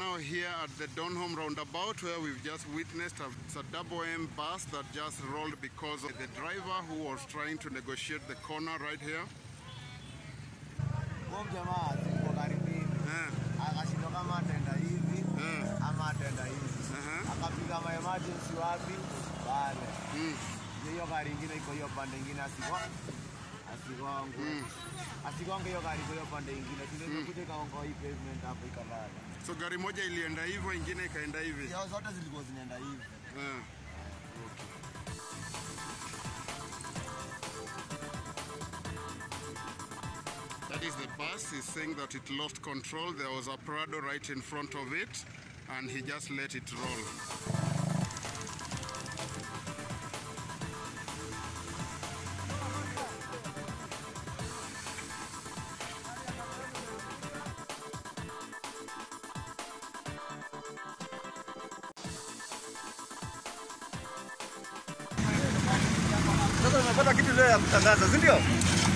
now here at the Donholm roundabout where we've just witnessed a, it's a double M bus that just rolled because of the driver who was trying to negotiate the corner right here. Huyo jamaa ziko karibuni, Eh, akashindwa kama atenda hivi eh, ama atenda hivi, aha, akapiga ma emergency wapi pale. mm, Ndio hiyo gari ingine iko hiyo pande ingine asigwa asigongwe mm. asigonge hiyo gari kwa hiyo pande ingine, ndio kuja ikaongoa hii pavement hapo ikalala. So gari moja ilienda hivyo, ingine ikaenda hivi. Yao zote zilikuwa zinaenda hivi. Eh. That is the bus. He's saying that it lost control. There was a Prado right in front of it, and he just let it roll. Sasa umepata kitu leo ya kutangaza, si ndio?